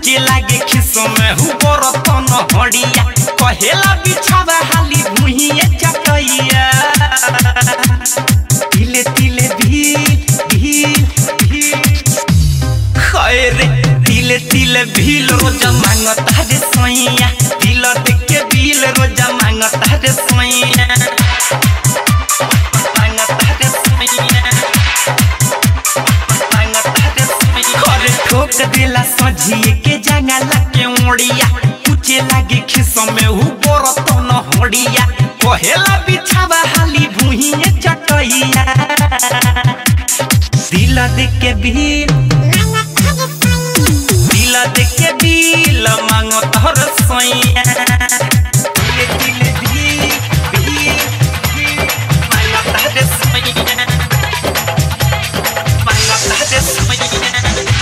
पूछे लागे खिसो में हु बरतन हड़िया कहेला बिछावा हाली भुइए चटैया तिले तिले भील भील भील खैरे तिले तिले भील रोज मांगता रे सैया तिल देख के भील रोज मांगता रे सैया मांगता रे सैया करे ठोक दिला सझिए के जंगला के ओड़िया पूछे लागे खिसो में हु बरतन हड़िया कहेला बिछावा हाली भुइए चटैया दिल देख के भील दिल देख के भील मांगो तोहर सैया दिले दिले भील भील भील मांगो तोहर सैया मांगो तोहर सैया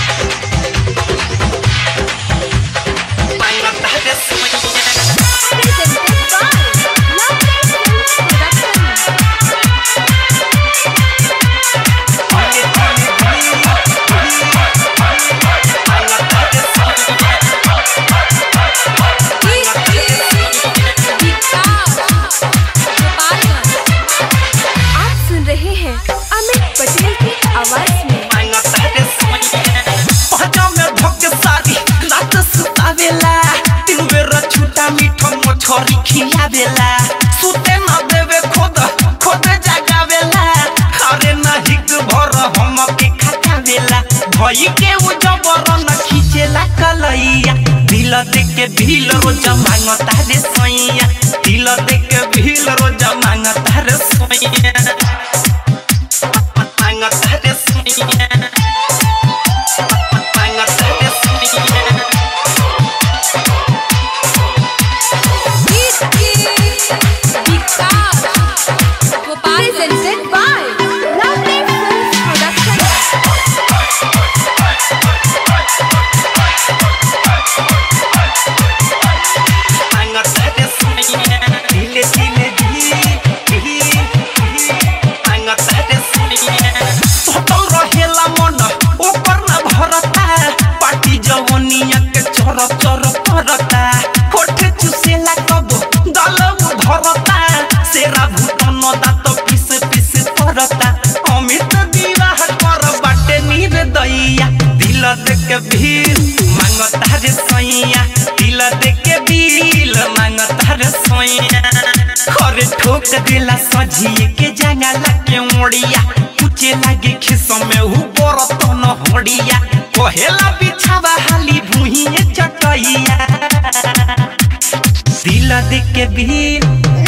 मांगो तोहर सैया Presented by Love Life Films Production. आप सुन रहे हैं अमित पटेल की आवाज में छोरी खियावेला सुते न देवे खोद खोद जगावेला अरे नहीं भर हम के खटावेला भई के उ जबर न खींचेला कलैया दिल देख के भील रोज मांगता रे सैया दिल देख के भील रोज मांगता रे सैया मांगता रे सैया मांगता रे सैया Presented by Love Life Films Production. दिले दिले सतल रहेला मन ओकर न भरता पाटी जवनिया के चर चर करता होठ चुसेला कब दल धरता सेरा भूतन दात पिस पिस करता अमित विवाह कर बाटे नीर दैया दिल देख के भील मांगता रे सैया दिल देख के भील मांगता रे सैया खरे ठोक दिला सझिए के जंगला के ओड़िया पूछे लागे खिसो में हु बरतन हड़िया कहेला बिछावा हाली भुइए चटैया दिल देख के भील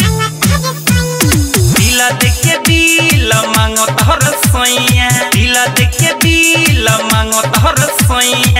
दिल देख के बिल मांगो तोहर सैया दिल देख के बिल मांगो तोहर सैया